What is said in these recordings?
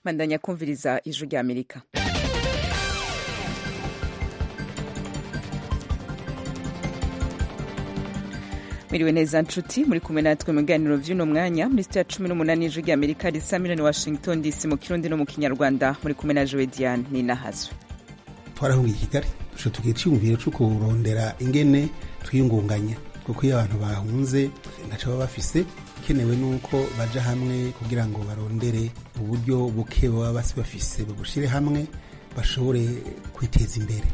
bandanya kumviriza ijwi rya amerika mwiriwe neza nshuti muri kumwe natwe mu biganiro vy'uno mwanya muri sitiya cumi n'umunani ijwi rya amerika risa miliyoni washington dc mu kirundi no mu kinyarwanda muri kumwe na jowe diane ninahazwe twarahungiye i kigali dushobora tugira icyiyumviro cyo kurondera ingene twiyungunganya kuko iyo abantu bahunze ntaco baba bafise ikenewe nuko baja hamwe kugira ngo barondere uburyo buke baba basi bafise babushire hamwe bashobore kwiteza imbere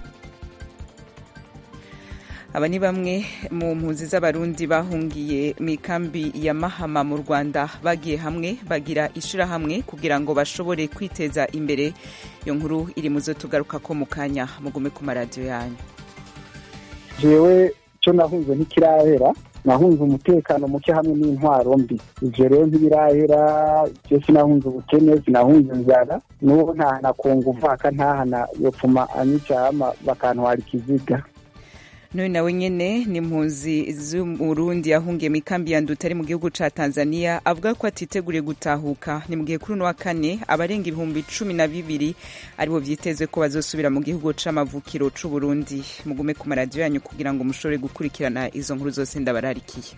aba ni bamwe mu mpunzi z'abarundi bahungiye mu ikambi ya mahama mu rwanda bagiye hamwe bagira ishirahamwe kugira ngo bashobore kwiteza imbere iyo nkuru iri mu zo tugaruka ko mu kanya mugume ku maradiyo yanyu jewe cyo nahunze ntikirahera nahunze umutekano muke hamwe n'intwaro mbi ivyo rero ntibirahera je sinahunze ubukene sinahunze inzara n'ubu ntahana kungu vaka ntahana yopfuma anyicama bakantwara ikiziga n'uyu nawe nyene ni impunzi z'umurundi yahungiye mu ikambi ya nduta ari mu gihugu ca tanzania avuga ko atiteguriye gutahuka ni mu gihe kuri uno wa kane abarenga ibihumbi cumi na bibiri aribo vyitezwe ko bazosubira mu gihugu c'amavukiro c'uburundi mugume ku maradiyo yanyu kugira ngo mushobore gukurikirana izo nkuru zose ndabararikiye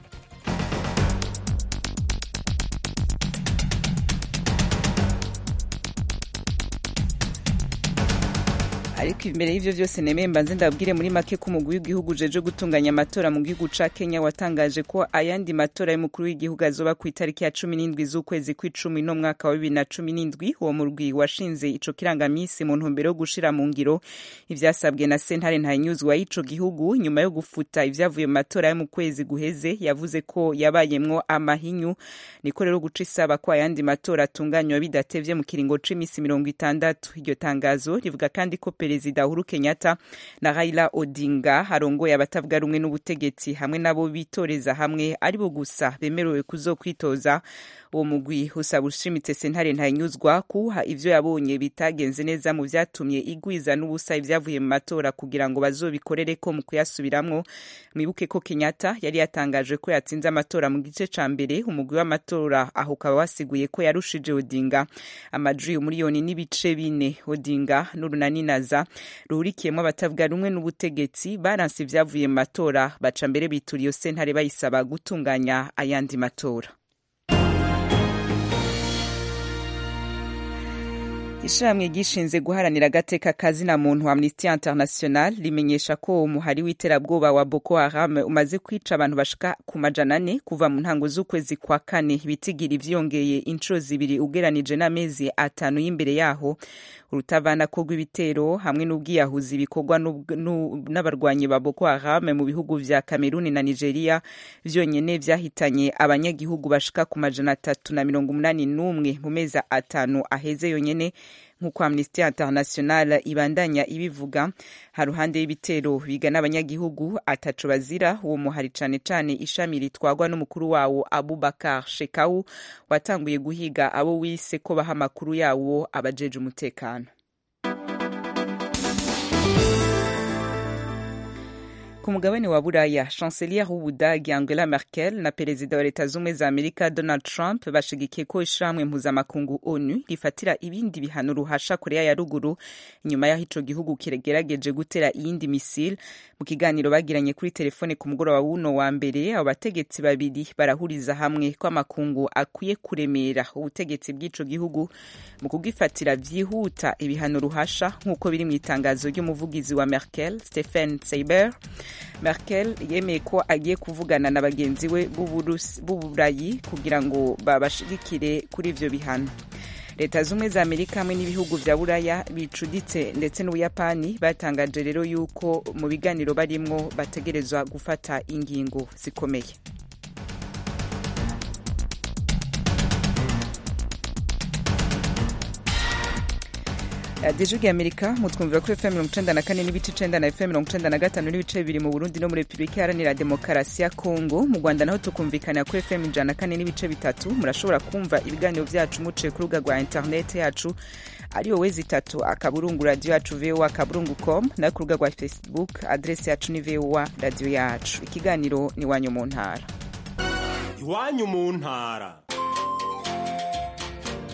ariko imbere y'ivyo vyose nemeye mbanze ndabwire muri make ko umugwi w'igihugu ujeje gutunganya amatora mu gihugu ca kenya watangaje ko ayandi matora y'umukuru w'igihugu azoba ku itariki ya cumi n'indwi z'ukwezi kw'icumi no mwaka wa bibiri na cumi n'indwi uwo murwi washinze ico kirangamisi mu ntumbero yo gushira mu ngiro ivyasabwe na sentare ntahinyuzwa y'ico gihugu nyuma yo gufuta ivyavuye mu matora yo mu kwezi guheze yavuze ko yabayemwo amahinyu niko rero guca isaba ko ayandi matora atunganywa bidatevye mu kiringo c'imisi mirongo itandatu iryo tangazo rivuga kandi ko perezida uhuru kenyatta na raila odinga arongoye abatavuga rumwe n'ubutegetsi hamwe n'abo bitoreza hamwe aribo gusa bemerewe kuzokwitoza uwo mugwi usaba ushimitse sentare ntahinyuzwa kuha ivyo yabonye bitagenze neza mu vyatumye igwiza n'ubusa ivyavuye mu matora kugira ngo bazobikorereko mu kuyasubiramwo mwibuke ko kenyatta yari yatangaje ko yatsinze amatora mu gice ca mbere umugwi w'amatora aho ukaba wasiguye ko yarushije odinga amajwi umuriyoni n'ibice bine odinga n'urunaninaza ruhurikiyemo abatavuga rumwe n'ubutegetsi baranse ivyavuye mu matora baca mbere bitura iyo sentare bayisaba gutunganya ayandi matora ishirahamwe gishinze guharanira agateka kazina muntu amnesty international rimenyesha ko umuhari w'iterabwoba wa boko haram umaze kwica abantu bashika ku majana ane kuva mu ntango z'ukwezi kwa kane ibitigira ivyongeye inshuro zibiri ugeranije n'amezi atanu y'imbere yaho urutavanako rw'ibitero hamwe n'ubwiyahuzi bikorwa n'abarwanyi ba boko haram mu bihugu vya kameruni na nigeria vyonyene vyahitanye abanyagihugu bashika ku majana atatu na mirongo umunani n'umwe mu mezi atanu aheze yonyene nk'uko amnesty international ibandanya ibivuga haruhande y'ibitero bigana abanyagihugu ataco bazira uwo muhari cane cane ishami ritwagwa n'umukuru wawo abubakar shekau watanguye guhiga abo wise ko baha amakuru yawo abajeje umutekano ku mugabane wa buraya chancelier w'ubudagi angela merkel na perezida wa leta z'ubumwe za amerika donald trump bashigikiye ko ishirahamwe mpuzamakungu onu rifatira ibindi bihano ruhasha korea ya ruguru inyuma y'aho ico gihugu kiragerageje gutera iyindi misile mu kiganiro bagiranye kuri telefone ku mugoroba w'uno wa mbere abo bategetsi babiri barahuriza hamwe ko amakungu akwiye kuremera ubutegetsi bw'ico gihugu mu kugifatira vyihuta ibihano ruhasha nk'uko biri mu itangazo ry'umuvugizi wa merkel stephen seiber merkel yemeye ko agiye kuvugana na bagenzi we b'uburayi kugira ngo babashigikire kuri ivyo bihano leta z'ubumwe za amerika hamwe n'ibihugu vya buraya bicuditse ndetse n'ubuyapani batangaje rero yuko mu biganiro barimwo bategerezwa gufata ingingo zikomeye radiyo ya amerika mutwumvira kuri fm mirongo icenda na kane n'ibice icenda na fm mirongo icenda na gatanu n'ibice bibiri mu burundi no muri repubulika iharanira demokarasi ya kongo mu rwanda naho tukumvikanira kuri fm ijana na kane n'ibice bitatu murashobora kumva ibiganiro vyacu muciye ku rubuga rwa interineti yacu ariyo wezi itatu akaburungu radiyo yacu voa akaburungu com nayo ku rubuga rwa facebook adresi yacu ni voa radiyo yacu ikiganiro ni iwanyu mu ntara iwanyu mu ntara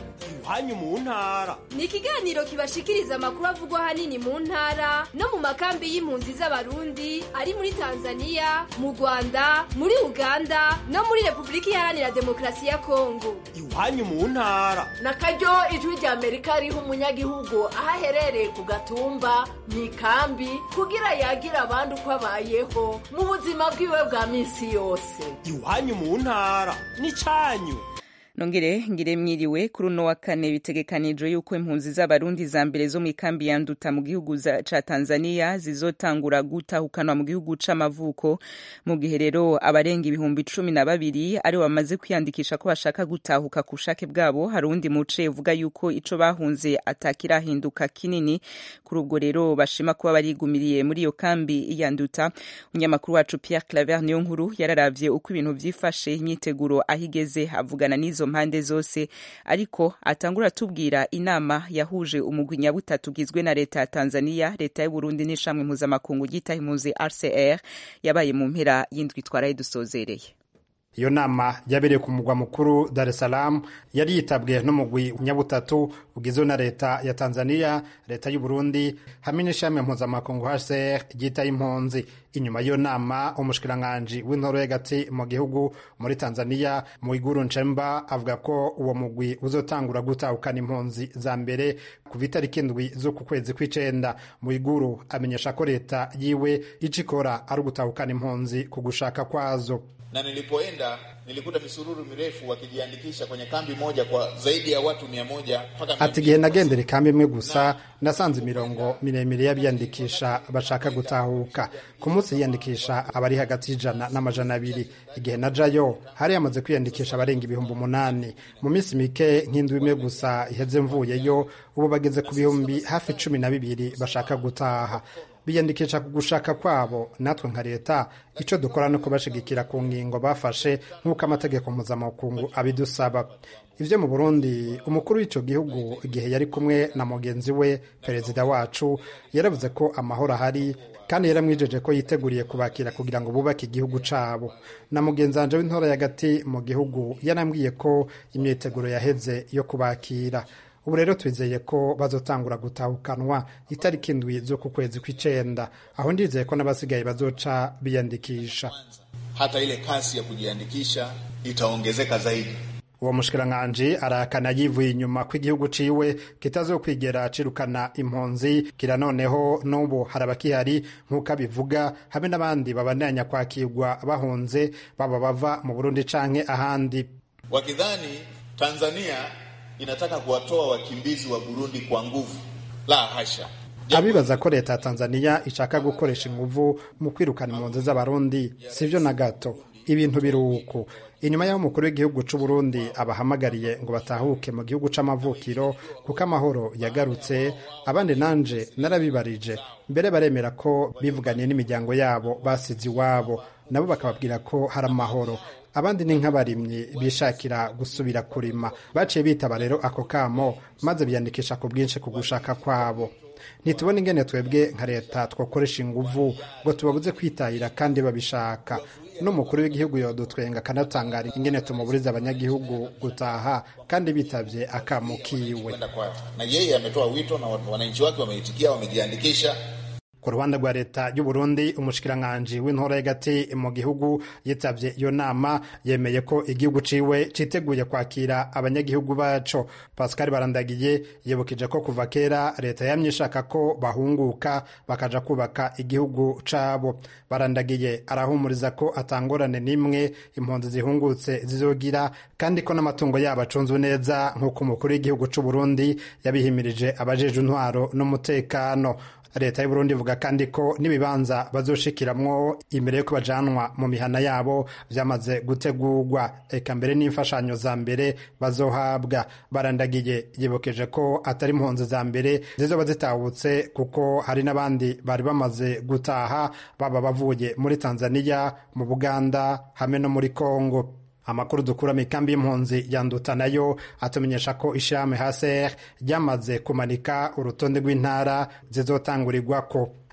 iwanyu mu ntara ni ikiganiro kibashikiriza amakuru avugwa ahanini mu ntara no mu makambi y'impunzi z'abarundi ari muri tanzania mu rwanda muri uganda no muri repubulika iharanira demokarasi ya kongo iwanyu mu ntara na karyo ijwi rya amerika riha umunyagihugu aho aherereye ku gatumba mu ikambi kugira yagira abandi uko abayeho mu buzima bwiwe bwa minsi yose iwanyu mu ntara n'icyanyu nongere ngire mwiriwe kuri uno wa kane bitegekanijwe yuko impunzi z'abarundi za mbere zo mu ikambi ya nduta mu gihugu ca tanzania zizotangura gutahukanwa mu gihugu c'amavuko mu gihe rero abarenga ibihumbi cumi na babiri ari bamaze kwiyandikisha ko bashaka gutahuka ku bushake bwabo hari uwundi muce uvuga yuko ico bahunze atakirahinduka kinini kuri ubwo rero bashima kuba barigumiriye muri iyo kambi ya nduta umunyamakuru wacu pierre claver niyo nkuru yararavye uko ibintu vyifashe imyiteguro aho igeze avugana n'izo mpande zose ariko atangura atubwira inama yahuje umugwi nyabutatu ugizwe na leta ya tanzania leta y'uburundi n'ishamwe mpuzamakungu ryita impunzi rcr yabaye mu mpera y'indwi twaraye dusozereye iyo nama yabereye ku mugwa mukuru Dar es Salaam yari yitabwe n'umugwi nyabutatu ugizwe na leta ya Tanzania leta y'u Burundi hamwe n'ishami mpuzamakungu HCR ryita impunzi inyuma y'iyo nama umushikiranganji w'intoro y'agati mu gihugu muri Tanzania Mwiguru Nchemba avuga ko uwo mugwi uzotangura gutahukana impunzi za mbere kuva itariki indwi z'uku kwezi kw'icenda Mwiguru amenyesha ko leta yiwe ico ikora ari ugutahukana impunzi ku gushaka kwazo na nilipoenda nilikuta misururu mirefu wakijiandikisha kwenye kambi moja kwa zaidi ya watu mia moja mpaka ati igihe nagendera ikambi imwe gusa nasanze imirongo miremire y'abiyandikisha bashaka gutahuka ku munsi yiyandikisha abari hagati y'ijana n'amajana abiri igihe najayo hari yamaze kwiyandikisha abarenga ibihumbi umunani mu minsi mike nk'indwi imwe gusa iheze mvuyeyo ubu bageze ku bihumbi hafi cumi na bibiri bashaka gutaha biyandikisha ku gushaka kwabo natwe nka leta icyo dukora no kubashigikira ku ngingo bafashe nk'uko amategeko mpuzamakungu abidusaba ibyo mu burundi umukuru w'icyo gihugu igihe yari kumwe na mugenzi we perezida wacu yaravuze ko amahoro ahari kandi yaramwijeje ko yiteguriye kubakira kugira ngo bubake igihugu cabo na mugenzi wanje w'intora y'agati mu gihugu yarambwiye ko imyiteguro yaheze yo kubakira ubu rero twizeye ko bazotangura gutahukanwa itariki indwi z'uku kwezi kw'icenda aho ndizeye ko n'abasigaye bazoca biyandikisha hata ile kasi ya kujiandikisha itaongezeka zaidi uwo mushikiranganji arakana yivuye inyuma ko igihugu ciwe kitazokwigera cirukana impunzi kira noneho n'ubu hari abakihari nk'uko abivuga hamwe n'abandi babandanya kwakirwa bahunze baba bava mu burundi canke ahandi wakidhani tanzania inataka kuwatoa wakimbizi wa burundi kwa nguvu la hasha abibaza ko leta ya tanzania ishaka gukoresha inguvu mu kwirukana impunzi z'abarundi sivyo na gato ibintu biri uku inyuma y'aho umukuru w'igihugu c'u Burundi abahamagariye ngo batahuke mu gihugu c'amavukiro kuko amahoro yagarutse abandi nanje narabibarije mbere baremera ko bivuganiye n'imiryango yabo basize iwabo nabo bakababwira ko hari amahoro abandi ni nk'abarimyi bishakira gusubira kurima baciye bitaba rero ako kamo maze biyandikisha ku bwinshi ku gushaka kwabo ntitubona ingene twebwe nka leta twakoresha inguvu ngo tubabuze kwitahira kandi babishaka n'umukuru w'igihugu yodutwenga akanatangara ingene tumuburiza abanyagihugu gutaha kandi bitavye akamo kiwe na yeye ametoa wito na wananchi wake wameitikia wamejiandikisha ku ruhande rwa leta y'u Burundi umushikiranganji w'intora y'agati mu gihugu yitavye iyo nama yemeye ko igihugu ciwe citeguye kwakira abanyagihugu baco Pascal Barandagiye yibukije ko kuva kera leta yamye ishaka ko bahunguka bakaja kubaka igihugu cabo Barandagiye arahumuriza ko atangorane n'imwe impunzi zihungutse zizogira kandi ko n'amatungo yabo acunzwe neza nk'uko umukuru w'igihugu c'u Burundi yabihimirije abajeje intwaro n'umutekano leta y'uburundi ivuga kandi ko n'ibibanza bazoshikiramwo imbere yo bajanwa mu mihana yabo vyamaze gutegurwa eka mbere n'imfashanyo za mbere bazohabwa barandagiye yibukeje ko atari impunzi za mbere zizoba zitahutse kuko hari n'abandi bari bamaze gutaha baba bavuye muri tanzania mu buganda hamwe no muri kongo amakuru dukura mu ikambi y'impunzi yanduta nayo atumenyesha ko ishirahamwe haser ryamaze kumanika urutonde rw'intara zizotangurirwako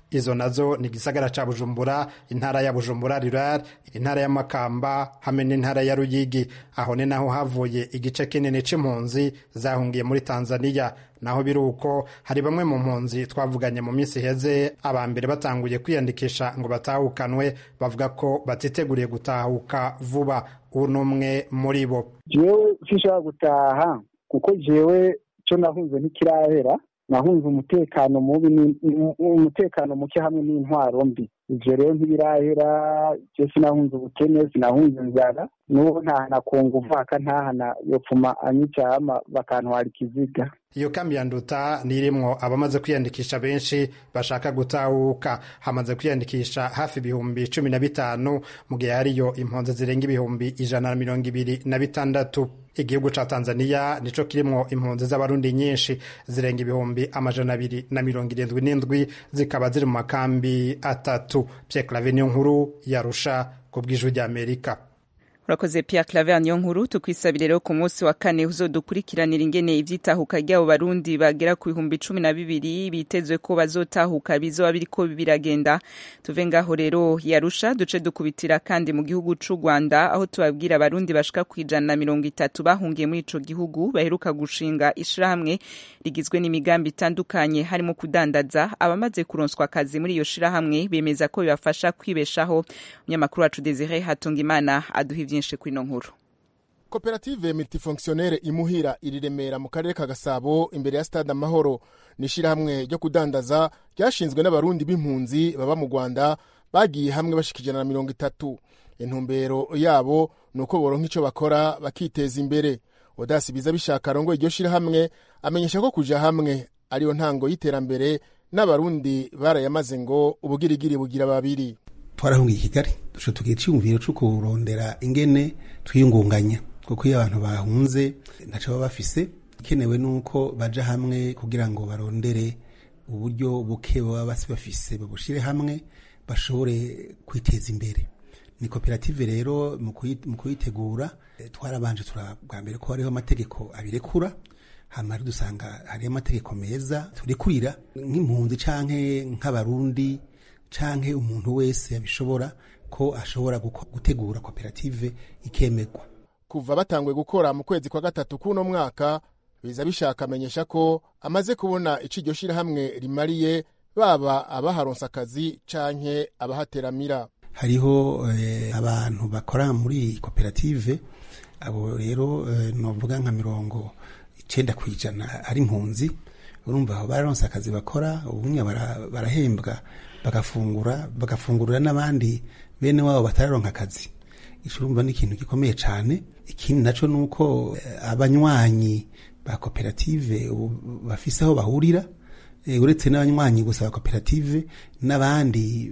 izo nazo ni igisagara ca bujumbura intara ya bujumbura rural intara ya makamba hamwe n'intara ya ruyigi aho ni naho havuye igice kinini c'impunzi zahungiye muri tanzania naho biri uko hari bamwe mu mpunzi twavuganye mu minsi iheze aba mbere batanguye kwiyandikisha ngo batahukanwe bavuga ko batiteguriye gutahuka vuba ubu ni umwe muri bo jewe sinshobora gutaha kuko jewe icyo nahunze ntikirahera nahunze umutekano mubi umutekano muke hamwe n'intwaro mbi ivyo rero ntibirahera je sinahunze ubukene sinahunze inzara n'ubu ntahana kunga uvaka ntahana yopfuma anyicama bakantwara ikiziga iyo kambi ya nduta nirimwo abamaze kwiyandikisha benshi bashaka gutahuka hamaze kwiyandikisha hafi ibihumbi cumi na bitanu mu gihe hariyo impunzi zirenga ibihumbi ijana na mirongo ibiri na bitandatu igihugu ca tanzania nico kirimwo impunzi z'abarundi nyinshi zirenga ibihumbi amajana abiri na mirongo irindwi n'indwi zikaba ziri mu makambi atatu pierre clave niyo nkuru yarusha ku bw'ijwi ry'amerika urakoze Pierre Claver niyo nkuru tukwisabire rero ku munsi wa kane uzodukurikiranira ingene ivyitahuka ry'abo barundi bagera ku bihumbi cumi na bibiri bitezwe ko bazotahuka bizoba biriko biragenda tuve ngaho rero yarusha duce dukubitira kandi mu gihugu c'u Rwanda aho tubabwira abarundi bashika ku ijana na mirongo itatu bahungiye muri ico gihugu baheruka gushinga ishirahamwe rigizwe n'imigambi itandukanye harimo kudandaza abamaze kuronswa akazi muri iyo shirahamwe bemeza ko bibafasha kwibeshaho umunyamakuru wacu Desire Hatungimana aduha ivyo byinshi kuri ino nkuru koperative multifonctionnaire imuhira iri remera mu karere ka gasabo imbere ya stade amahoro ni ishyirahamwe ryo kudandaza ryashinzwe n'abarundi b'impunzi baba mu rwanda bagiye hamwe bashika ijana na mirongo itatu intumbero yabo ni uko boronka icyo bakora bakiteza imbere odasi biza bishaka arongo iryo shyirahamwe amenyesha ko kuja hamwe ariyo ntango y'iterambere n'abarundi barayamaze ngo ubugirigiri bugira babiri twarahungiye i kigali dushobora tugira icyiyumviro cyo kurondera ingene twiyungunganya kuko iyo abantu bahunze ntacyo baba bafise ikenewe nuko baja hamwe kugira ngo barondere uburyo buke baba basi bafise babushire hamwe bashobore kwiteza imbere ni koperative rero mu kuyitegura twarabanje turabwa mbere ko hariho amategeko abirekura hama dusanga hariho amategeko meza turekurira nk'impunzi canke nk'abarundi canke umuntu wese yabishobora ko ashobora gutegura koperative ikemegwa kuva batanguye gukora mu kwezi kwa gatatu k'uno mwaka biza bishaka amenyesha ko amaze kubona ico iryo shirahamwe rimariye baba abaharonse akazi canke abahateramira hariho eh, abantu bakora muri koperative abo rero eh, novuga nka mirongo icenda kw'ijana ari impunzi urumva aho bararonse akazi bakora ubumwe barahembwa bagafungura bagafungurira n'abandi bene wabo batararonka akazi ico urumva ni ikintu gikomeye cane ikindi naco nuko abanywanyi ba koperative bafise aho bahurira uretse n'abanywanyi gusa ba koperative n'abandi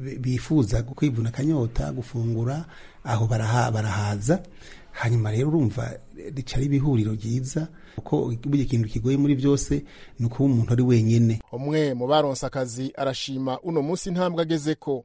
bifuza kwivuna akanyota gufungura aho barahaza hanyuma rero urumva rica ari ibihuriro ryiza kuko buri kintu kigoye muri byose ni ukuba umuntu ari wenyine umwe mu baronse akazi arashima uno munsi intambwe ageze ko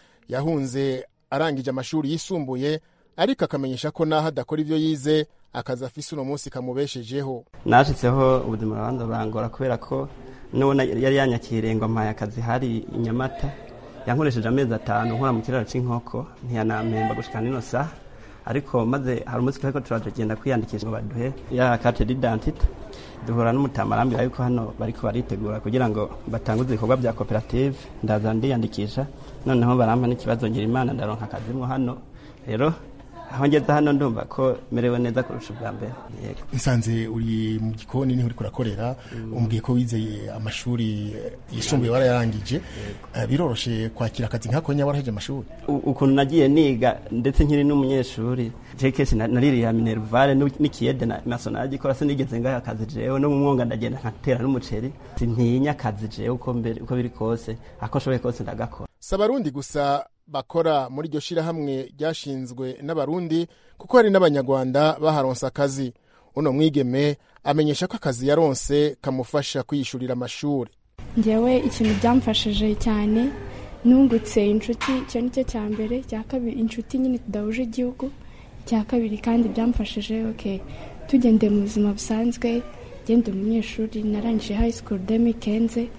yahunze arangije amashuri yisumbuye ariko akamenyesha ko naho adakora ibyo yize akazi afise uno munsi kamubeshejeho nashitseho ubuzima bubanza burangora kubera ko nubona yari yanyakiriye ngo mpaye akazi hari i nyamata yankoresheje amezi atanu nkora mu kiraro cy'inkoko ntiyanampemba gushika nino saha ariko maze hari umunsi turiko turagenda kwiyandikisha ngo baduhe ya carte d'identité duhura n'umutamarambira yuko hano bariko baritegura kugira ngo batanguze ibikorwa bya koperative ndaza ndiyandikisha noneho barampa n'ikibazo ngira imana ndaronka akazimwo hano rero aho ngeze hano ndumva ko merewe neza kurusha ubwa mbere yego nsanze uri mu gikoni niho uriko urakorera umbwiye ko wizeye amashuri yisumbuye warayarangije biroroshe kwakira akazi nkako nyaba waraheje amashuri ukuntu nagiye niga ndetse nkiri n'umunyeshuri je kenshi naririya minervare n'ikiyede naso naragikora sinigeze ngaho akazi jewe no mu mwonga ndagenda nkatera n'umuceri sintinya akazi jewe uko biri kose ako nshoboye kose ndagakora si abarundi gusa bakora muri iryo shirahamwe ryashinzwe n'abarundi kuko hari n'abanyarwanda baharonse akazi uno mwigeme amenyesha ko akazi yaronse kamufasha kwiyishurira amashuri ngewe ikintu byamfashije cyane nungutse inshuti icyo ni cyo cya mbere cya kabiri inshuti nyine tudahuje igihugu cya kabiri kandi byamfashije ok tugendeye mu buzima busanzwe genda umunyeshuri narangije high school demi kenze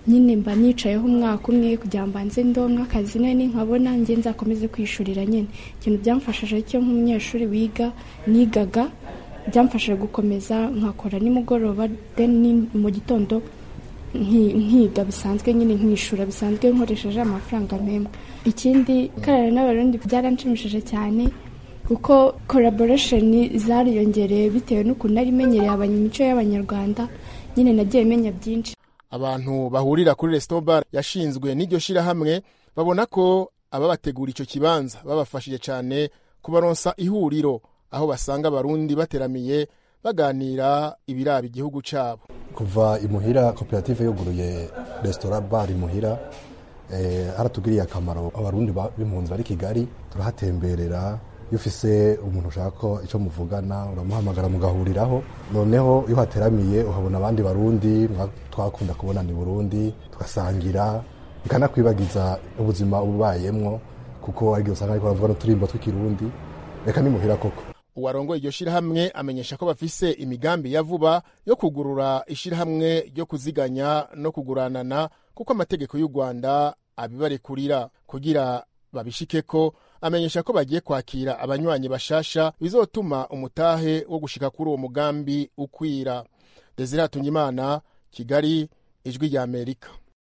nyine mba nicayeho umwaka umwe kugira ngo mbanze ndonke akazi nani nkabona njye nzakomeze kwishurira nyine ikintu byamfashije cyo nk'umunyeshuri wiga nigaga byamfashije gukomeza nkakora nimugoroba then mu gitondo nkiga bisanzwe nyine nkishura bisanzwe nkoresheje amafaranga mpembwa ikindi karara n'abarundi byaranshimishije cyane kuko collaboration zariyongereye bitewe n'ukuntu nari menyereye imico y'abanyarwanda nyine nagiye menya byinshi abantu bahurira kuri restobar yashinzwe n'iryo shirahamwe babona ko ababategura icyo kibanza babafashije cyane kubaronsa ihuriro aho basanga abarundi bateramiye baganira ibiraba igihugu cyabo kuva imuhira koperative yuguruye resitora bar imuhira haratugiriye akamaro abarundi b'impunzi bari kigali turahatemberera iyo ufise umuntu ushaka ko icyo muvugana uramuhamagara mugahuriraho noneho iyo uhateramiye uhabona abandi barundi twakunda kubona ni burundi tugasangira bikanakwibagiza ubuzima ubayemwo kuko ari usanga ariko baravuga n'uturimbo tw'ikirundi reka nimuhira koko uwarongoye iryo shirahamwe amenyesha ko bafise imigambi ya vuba yo kugurura ishirahamwe ryo kuziganya no kuguranana kuko amategeko y'u rwanda abibarekurira kugira babishikeko amenyesha ko bagiye kwakira abanywanyi bashasha bizotuma umutahe wo gushika kuri uwo mugambi ukwira desire hatungimana kigali ijwi rya amerika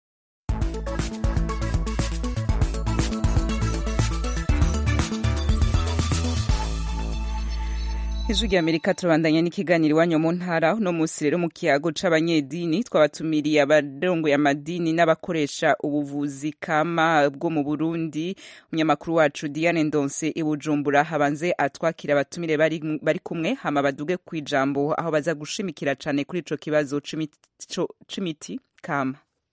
ijwi rya amerika turabandanya n'ikiganiro iwanyu mu ntara uno munsi rero mu kiyago c'abanyedini twabatumiriye abarongoye amadini n'abakoresha ubuvuzi kama bwo mu burundi umunyamakuru wacu diane ndonse i bujumbura habanze atwakira abatumire bari, bari kumwe hama baduge ku ijambo aho baza gushimikira cane kuri ico kibazo c'imiti kama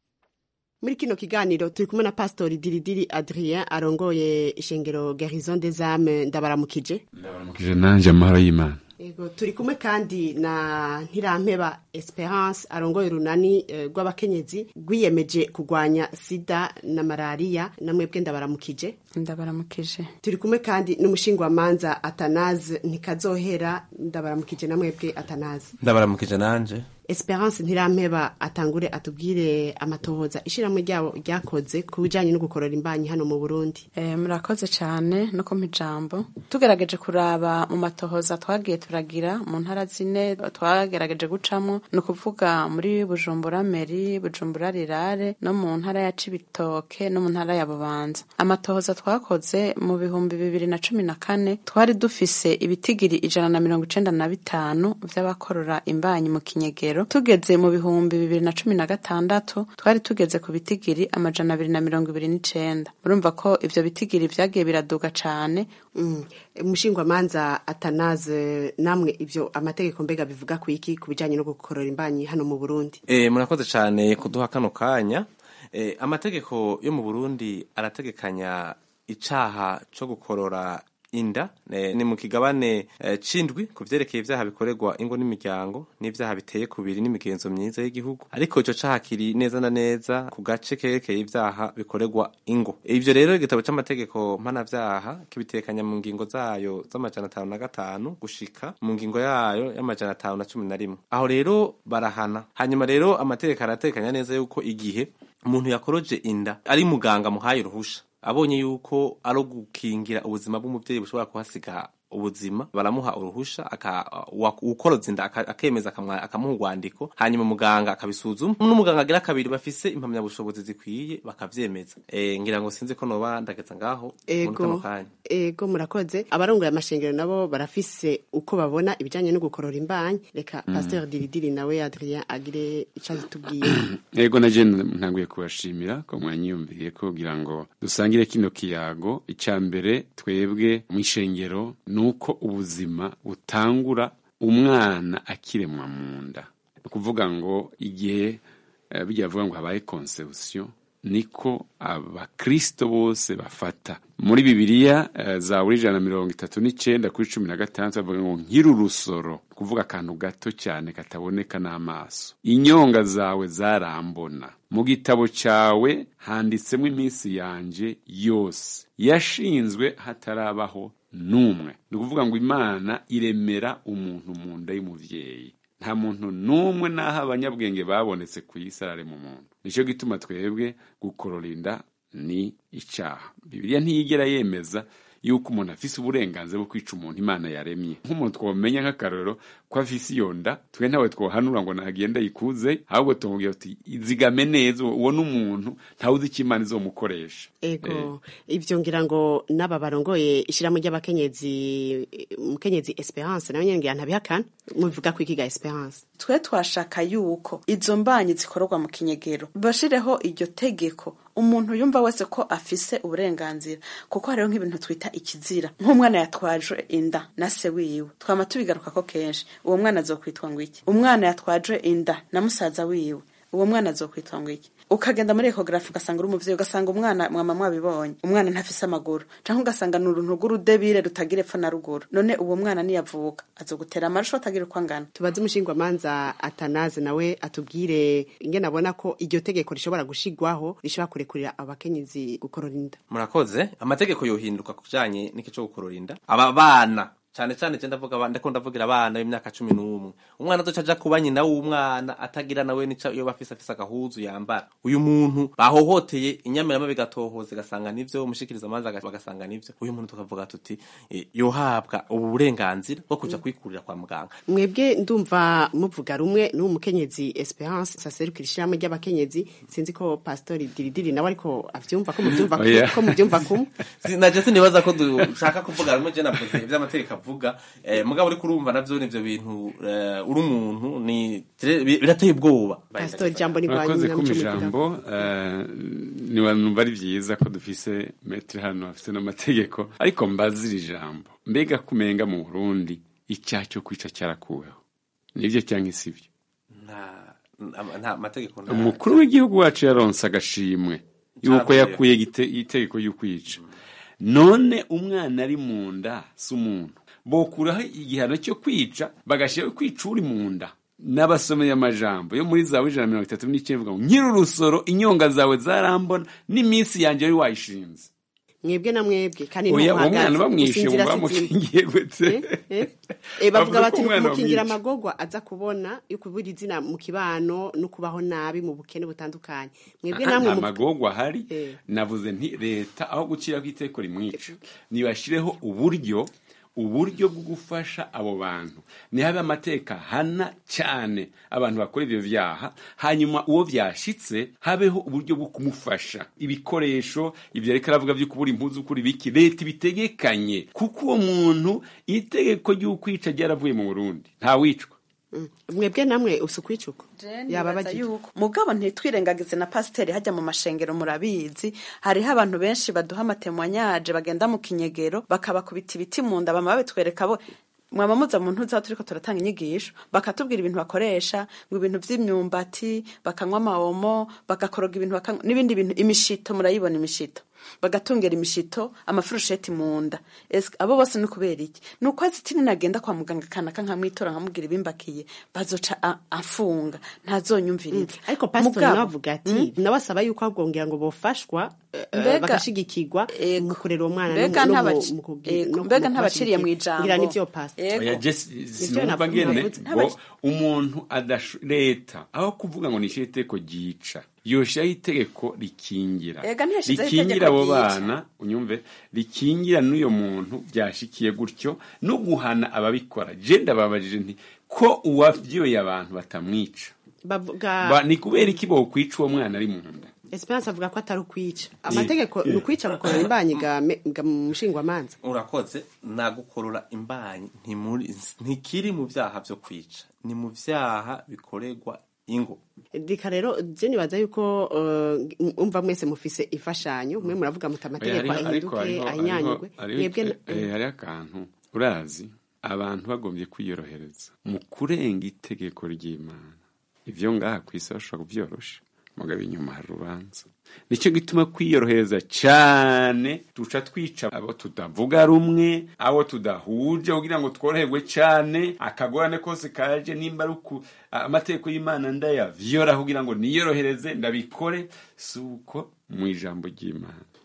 muri kino kiganiro turi kumwe na pastori diridiri adrien arongoye ishengero garison des âmes ndabaramukije ndabaramukije nanje amahoro y'imana Ego turi kumwe kandi na Ntirampeba Esperance arongoye urunani rw'abakenyezi uh, rwiyemeje kurwanya sida na malaria namwebwe ndabaramukije ndabaramukije turi kumwe kandi n'umushingwamanza Atanaze ntikazohera ndabaramukije namwebwe Atanaze ndabaramukije nanje Esperance Ntirampeba atangure atubwire amatohoza ishiramwe ryabo ryakoze ku bijanye no gukorora imbanyi hano mu Burundi eh murakoze cyane no kumpa ijambo tugerageje kuraba mu matohoza twagiye turagira mu ntara zine twagerageje gucamo ni ukuvuga muri bujumbura meri bujumbura rirare no mu ntara ya cibitoke no mu ntara ya bubanza amatohoza twakoze mu bihumbi bibiri na cumi na kane twari dufise ibitigiri ijana na mirongo icenda na bitanu vy'abakorora imbanyi mu kinyegero tugeze mu bihumbi bibiri na cumi na gatandatu twari tugeze ku bitigiri amajana abiri na mirongo ibiri n'icenda murumva ko ivyo bitigiri vyagiye biraduga cane umushingwamanza atanaze namwe ivyo amategeko mbega bivuga ku iki ku bijanye no gukorora imbanyi hano mu Burundi eh murakoze cyane kuduha kano kanya eh amategeko yo mu Burundi arategekanya icaha co gukorora inda ni mu kigabane cindwi ku vyerekeye ivyaha bikorerwa ingo n'imiryango n'ivyaha biteye kubiri n'imigenzo myiza y'igihugu ariko ico caha kiri neza na neza ku gace kerekeye ivyaha bikorerwa ingo ivyo rero igitabo c'amategeko mpanavyaha kibitekanya mu ngingo zayo z'amajana atanu na gatanu gushika mu ngingo yayo y'amajana atanu na cumi na rimwe aho rero barahana hanyuma rero amategeko aratekanya neza yuko igihe umuntu yakoroje inda ari muganga muhaye uruhusha abonye yuko ari gukingira ubuzima bw'umubyeyi bushobora kuhasiga ubuzima baramuha uruhusha ukoroza inda akemeza akamuha urwandiko hanyuma muganga akabisuzuma n'umuganga agira kabiri bafise impamyabushobozi zikwiye bakavyemeza e, ngira ngo sinzi ko noba ndageza ngaho ego ego murakoze abarongoye amashengero nabo barafise uko babona ibijanye no gukorora imbanyi reka mm. pasteur diridiri nawe adrien agire ico azitubwiye ego naje ntanguye kubashimira ko mwanyiyumviriye kugira ngo dusangire kino kiyago icya mbere twebwe mw'ishengero nuko ubuzima butangura umwana akiremwa mu nda ni ukuvuga ngo igihe bijya bavuga ngo habaye conception niko abakristo bose bafata muri bibiliya za buri ijana na mirongo itatu n'icyenda kuri cumi na gatandatu bavuga ngo nkiri urusoro kuvuga akantu gato cyane kataboneka n'amaso inyonga zawe zarambona mu gitabo cyawe handitsemo iminsi yanjye yose yashinzwe hatarabaho n'umwe ni ukuvuga ngo imana iremera umuntu mu nda y'umubyeyi nta muntu n'umwe n'aho abanyabwenge babonetse ku isi arare mu muntu nicyo gituma twebwe gukorora inda ni icyaha bibiliya ntiyigera yemeza yuko umuntu afise uburenganzira bwo kwica umuntu imana yaremye nk'umuntu twamenya nk'akarorero ko afise iyo nda twe ntawe twohanura ngo nagenda yikuze ahubwo tumubwira tuti izigame neza uwo ni umuntu ntawuzi icyo imana izomukoresha ego ibyo ngira ngo n'aba barongoye ishyirahamwe ry'abakenyezi umukenyezi esperance nawe nyine ngira ntabihakana mubivuga ko ikiga esperance twe twashaka yuko izo mbanyi zikorerwa mu kinyegero bashireho iryo tegeko umuntu yumva wese ko afise uburenganzira kuko hariho nk'ibintu twita ikizira nk'umwana yatwaje inda na se wiwe twama tubigaruka ko kenshi uwo mwana azokwitwa ngo iki umwana yatwaje inda na musaza wiwe uwo mwana azokwitwa ngo iki ukagenda muri ekogarafi ugasanga uri umuvyeyi ugasanga umwana mwama mwabibonye umwana ntafise amaguru canke ugasanga ni uruntu rw'urudebire rutagira epfo na ruguru none uwo mwana niyavuka azogutera amarusho atagira uko angana tubaze umushingwamanza atanaze nawe atubwire ingene abona ko iryo tegeko rishobora gushigwaho rishobora kurekurira abakenyezi gukorora inda murakoze amategeko yohinduka ku bijanye n'iki co gukorora inda aba bana cyane cyane je ndavuga abana ndiko ndavugira abana b'imyaka cumi n'umwe umwana azoca aja kuba nyina w'umwana atagira nawe nica iyo bafise afise agahuzu yambara uyu muntu bahohoteye inyamirama bigatohoza igasanga nivyo umushikiriza amazi bagasanga nivyo uyu muntu tukavuga tuti eh, yohabwa ubu burenganzira bwo kuja kwikurira kwa muganga mwebwe ndumva muvuga rumwe n'uwo mukenyezi esperance saserukira ishyirahamwe ry'abakenyezi sinzi ko pastori diridiri nawe ariko avyumva ko muvyumva Oh, yeah. ko muvyumva kumwe naje sinibaza ko dushaka kuvuga rumwe je navuze ivy'amategeko avuga eh, mugabo uriko urumva navyo nivyo bintu eh, uri umuntu ni birateye ubwoba pastori jambo ni murakoze bwanyu kuma muco ijambo eh, niwanumva ari vyiza ko dufise metri hano afise n'amategeko ariko mbazira ijambo mbega kumenga mu burundi icyaha cyo kwica cyarakuweho nivyo cyangwa sivyo nta nta- nta mategeko nta umukuru w'igihugu wacu yaronse agashimwe yuko Cyavuye. yakuye igite- itegeko y'ukwica none umwana ari mu nda si umuntu bokuraho igihano cyo kwica bagashyiraho kwica uri mu nda n'abasomeye amajambo yo muri zawe ijana na mirongo itatu n'icyenda ivuga ngo nyiri urusoro inyonga zawe zarambona n'iminsi yanjye wari wayishinze mwebwe na mwebwe kandi oya uwo ntuhagaze, mwana bamwishe gusinzira ngo si izina. bamukingiye gute Eh, eh, bavuga Bavuga bati ko umwana kumukingira bamwica. amagorwa aza kubona yo kubura izina mu kibano no kubaho nabi mu bukene butandukanye mwebwe namwe nta mu- magorwa ahari Eh. navuze nti leta aho guciraho iteko rimwica nibashyireho uburyo uburyo bwo gufasha abo bantu nihabe amateka hana cyane abantu bakora ibyo byaha hanyuma uwo byashitse habeho uburyo bwo kumufasha ibikoresho ibyo ariko aravuga byo kubura impuzu kuri biki leta ibitegekanye kuko uwo muntu itegeko ry'ukwica ryaravuye mu burundi ntawicwa Mm. mwebwe namwe usukwicuko yaba nibaza bagiye yuko mugabo ntitwirengagize na pasiteri hajya mu mashengero murabizi hariho abantu benshi baduha amatemwanyaje bagenda mu kinyegero bakabakubita ibiti mu nda bama babitwereka bo mwaba muza mu ntuza turiko turatanga inyigisho bakatubwira ibintu bakoresha ngo ibintu vy'imyumbati bakanywa amawomo bagakoroga ibintu bakanywa n'ibindi bintu imishito murayibona imishito bagatungera imishito amafurusheti mu nda Ese abo bose ni kubera iki ni uko azitini nagenda kwa muganga kanaka nkamwitora nkamubwira ibimbakiye bazoca a- afunga ntazonyumviriza ariko pastori Mugabo- nawe avuga ati nawe asaba yuko ahubwongera ngo bofashwa eh, Mbega- bagashigikirwa mu kurera uwo mwana mbega no mu- ntabaci- mu kugi- Ego, no mbega mu ntabaciriye mu kubashigikira. ijambo ngira nivyo pastor Ego. oya jesi Nivyo sinumva navuze, ngene navuze. ngo umuntu adasho leta aho kuvuga ngo nishyire itegeko ryica yoshiraho itegeko rikingira Ega ntiyashizeho rikingira itegeko abo ryica. bana unyumve rikingira n'uyo muntu byashikiye gutyo no guhana ababikora je ndababajije nti ko uwavyoye abantu batamwica bavuga Ba- ni kubera iki bokwica uwo mwana ari mu nda esperance avuga ko atari ukwica amategeko Eh. ni ukwica gukorera imbanyi ga me- ga mu mushingwamanza urakoze nagukorora imbanyi ntimuri ntikiri mu byaha byo kwica ni mu byaha bikorerwa ingo reka rero je nibaza yuko eh, umva mwese mufise imfashanyo mwe muravuga muti amategeko Oya, ariko- ariko ahinduke hariho- ahinyanyurwe hariho- mwebwe hariho- eh, hariho akantu urazi abantu bagombye kwiyorohereza mu kurenga itegeko ry'imana ibyo ngaha ku isi bashobora kubyorosha mugabo inyuma hari urubanza nicyo gituma kwiyorohereza cyane duca twica abo tudavuga rumwe abo tudahuje kugira ngo tworoherwe cyane akagorane kose kaje nimba ari uku amategeko y'imana ndayavyoraho kugira ngo niyorohereze ndabikore si uko mu ijambo ry'imana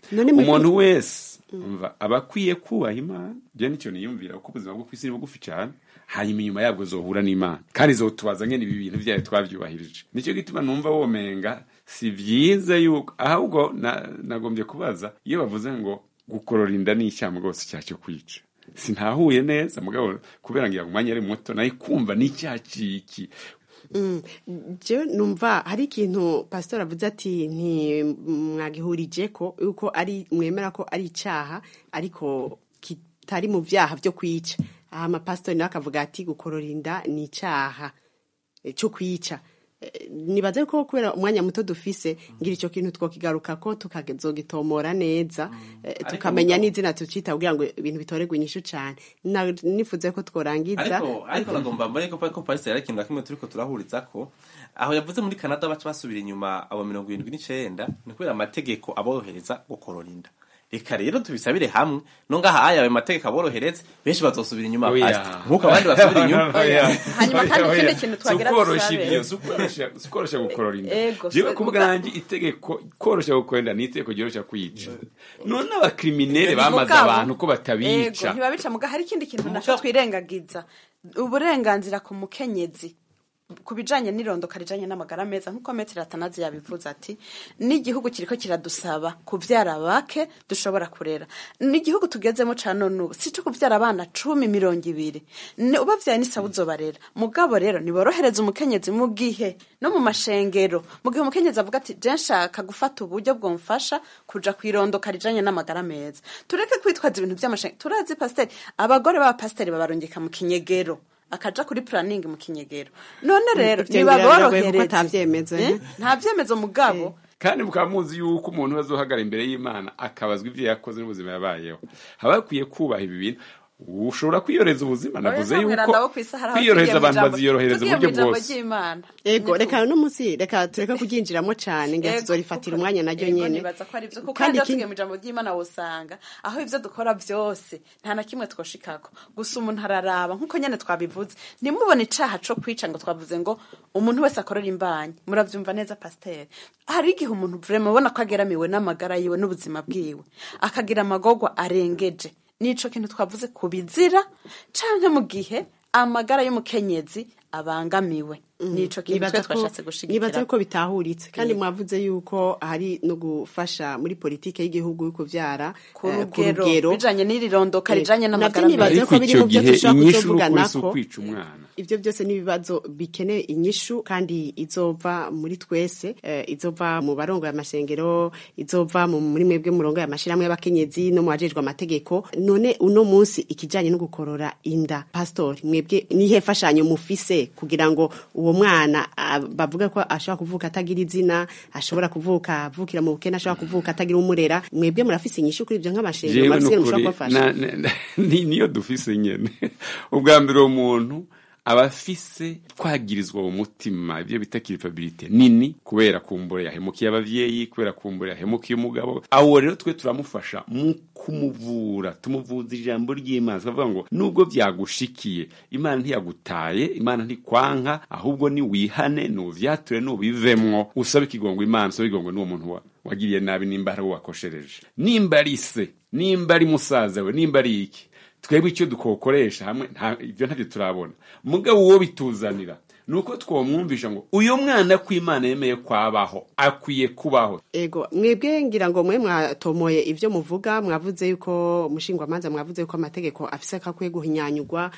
None muri- umuntu wese umva aba akwiye kubaha imana je nicyo niyumvira kuko ubuzima bwo kwisi ni bugufi cyane hanyuma inyuma yabwo zohura n'imana kandi zotubaza ngene ibi bintu vyayo twavyubahirije nicyo gituma numva womenga si vyiza yuko ahubwo na- nagombye kubaza iyo bavuze ngo gukorora inda ni icyaha rwose icyaha cyo kwica sintahuye neza mugabo kubera ngira ngo umwanya ari muto nayo kumva ni icyaha ciki Mm, jewe numva hari ikintu pastor avuze ati ntimwagihurije ko yuko ari mwemera ko ari icaha ariko kitari mu vyaha vyo kwica aha amapasitori nawe akavuga ati gukorora inda ni icaha eh, cyo kwica Eh, nibaze ko kubera umwanya muto dufise ngira icyo kintu twokigaruka ko tukazogitomora neza eh, tukamenya n'izina tucita kugira ngo ibintu bitoregwe inyishu cane Na- nifuze ko tworangiza ariko ariko nagomba mbone ko ko pastor yari ikintu na kimwe turiko turahuriza ko aho yavuze muri Canada baca basubira inyuma abo mirongo irindwi n'icenda ni kubera amategeko aborohereza gukorora inda reka rero tubisabire hamwe no ngaha aya ayo mategeko aborohereza benshi bazosubira inyuma Oya. pastor nk'uko abandi basubira inyuma Oya. Hanyuma kandi Oya, ikindi oya. kintu twagira Si ukworosha dusabe. ibyo si ukworosha- si ukworosha gukorora inda Ego, jewe so- ku bwanjye itegeko korosha gukorora inda ni itegeko ryorosha kwica none abakriminere bamaze Mugabo, abantu ko batabica Ego, ntibabica muga hari ikindi kintu naco twirengagiza uburenganzira ku mukenyezi ku bijanye n'irondoka rijanye n'amagara meza nk'uko metero atanazi yabivuze ati n'igihugu kiriko kiradusaba kuvyara bake dushobora kurera n'igihugu tugezemo ca none ubu si co kuvyara abana cumi mirongo ibiri Ni- ubavyaye n'isaba uzobarera mugabo rero niborohereza umukenyezi mu gihe no mu mashengero mu gihe umukenyezi avuga ati je nshaka gufata uburyo bwomfasha kuja kwirondoka rijanye n'amagara meza tureke kwitwaza ibintu vy'amashengero turazi pasiteri abagore b'abapasiteri babarungika mu kinyegero akaja kuri planning mu kinyegero none rero Ivyo ngira biragoye kuko nibaborohereze ata vyemezo, Eh? eh? nta vyemezo mugabo kandi mukaba muzi yuko umuntu azohagara imbere y'imana akabazwa ibyo yakoze n'ubuzima yabayeho haba bakwiye kubaha ibi bintu ushobora kwiyoreza ubuzima navuze Oya, yuko ntabwira abo kw'isi hari aho kwiyorohereza tugiye mu abantu ijambo- baziyorohereza tugiye mu uburyo ijambo bwose ry'Imana. ego reka no munsi reka tureke kuryinjiramo cane ngira Ego, tuzorifatira umwanya naryo Ego, nyene nibaza ko ari vyo kuko Kandi kandi ikindi- tugiye mu ijambo ry'Imana wosanga aho ivyo dukora vyose nta na kimwe twoshikako gusa umuntu araraba nk'uko nyene twabivuze ntimubone icaha co kwica ngo twavuze ngo umuntu wese akorera imbanyi muravyumva neza pasiteri hari igihe umuntu vrema ubona ko ageramiwe n'amagara yiwe n'ubuzima bwiwe akagira amagorwa arengeje nico kintu twavuze ku bizira canke mu gihe amagara y'umukenyezi abangamiwe nico kintu twe Nibaza ko- twashatse gushigikira nibaza ko bitahuritse kandi Yego. mwavuze yuko hari no gufasha muri politike y'igihugu yo kuvyara ku eh, rugero bijanye n'irirondoka Eh, rijanye navyo n'amagara nibaza meza ariko ko biri icyo mu vyo gihe dushobora inyishu n'ukuri si kuzovuganako. ukwica umwana ivyo byose n'ibibazo bikeneye inyishu kandi izova muri twese eh, izova mu barongoye amashengero izova mu muri mwebwe murongoye amashirahamwe y'abakenyezi no mu bajejwe amategeko none uno munsi ikijanye no gukorora inda pastori mwebwe nihe fashanyo mufise kugira ngo uwo mwana ah, bavuga ko ashobora kuvuka atagira izina ashobora kuvuka avukira mu bukene ashobora kuvuka atagira umurera mwebwe murafise inyishu kuri ivyo nk'amashengero jewe murafise nukuri mushobora kubafasha na- na- na- ni- niyo dufise nyene ubwa mbere uwo muntu aba afise twagirizwa mu mutima ibyo bita kiripabilite nini kubera kumbura yahemukiye abavyeyi kubera kumbura yahemukiye umugabo awo rero twe turamufasha mu kumuvura tumuvuza ijambo ry'imana tukavuga ngo nubwo vyagushikiye imana ntiyagutaye imana ntikwanka ahubwo ni wihane nuvyature nubivemwo usabe ikigongo imana usabe ikigongo n'uwo muntu wa wagiriye nabi nimba hari uwo wakoshereje nimba ari se nimba ari musaza we nimba ari iki twebwe icyo dukokoresha hamwe nta- ibyo ntabyo turabona mugabo uwo bituzanira ni uko twamwumvisha ngo uyu mwana ko imana yemeye kwabaho akwiye kubaho Ego, mwebwe ngira ngo mwe mwatomoye ivyo muvuga mwavuze yuko umushingwamanza mwavuze yuko amategeko afise kakwiye guhinyanyurwa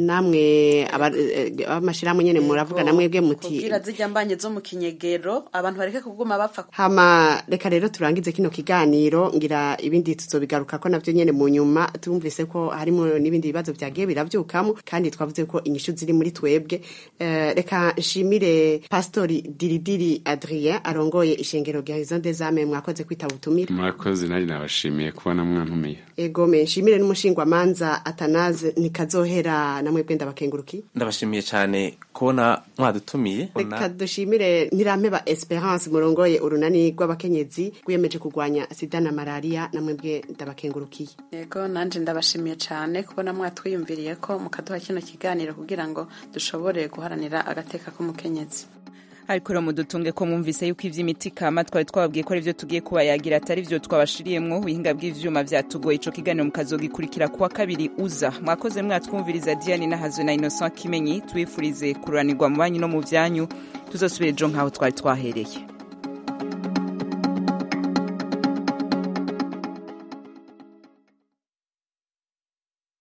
namwe aba- eh, abamashirahamwe nyene muravuga na mwebwe muti kugira zijya mbanye zo mu kinyegero abantu bareke kuguma bapfa hama reka rero turangize kino kiganiro ngira ibindi tuzobigaruka ko navyo nyene mu nyuma tumvise ko harimo n'ibindi bibazo vyagiye biravyukamo kandi twavuze ko inyishu ziri muri twebwe Eh, reka nshimire pastori diridiri adrien arongoye ishengero rya horizon des âmes mwakoze kwitaba ubutumire murakoze nanjye nabashimiye kubona mwantumiye ego me nshimire n'umushingwamanza atanaze nikazohera namwe bwenda bakenguruki ndabashimiye cyane kubona mwadutumiye reka dushimire ntirampeba esperance murongoye urunani rw'abakenyezi rwiyemeje kurwanya sida na malariya namwe bwe ndabakengurukiye yego nanje ndabashimiye cyane kubona mwatwiyumviriye ko mukaduha kino kiganiro kugira ngo dushobore guharanira agateka k'umukenyezi ariko rero mudutunge ko mwumvise yuko ivy'imiti kama twari twababwiye ko ari vyo tugiye kubayagira atari vyo twabashiriyemwo ubuhinga bw'ivyuma vyatugoye ico kiganiro mukazogikurikira kuwa kabiri uza mwakoze mwatwumviriza diane nahazwe na innocent kimenyi tubifurize kururanirwa mu banyu no mu vyanyu tuzosubira ejo nk'aho twari twahereye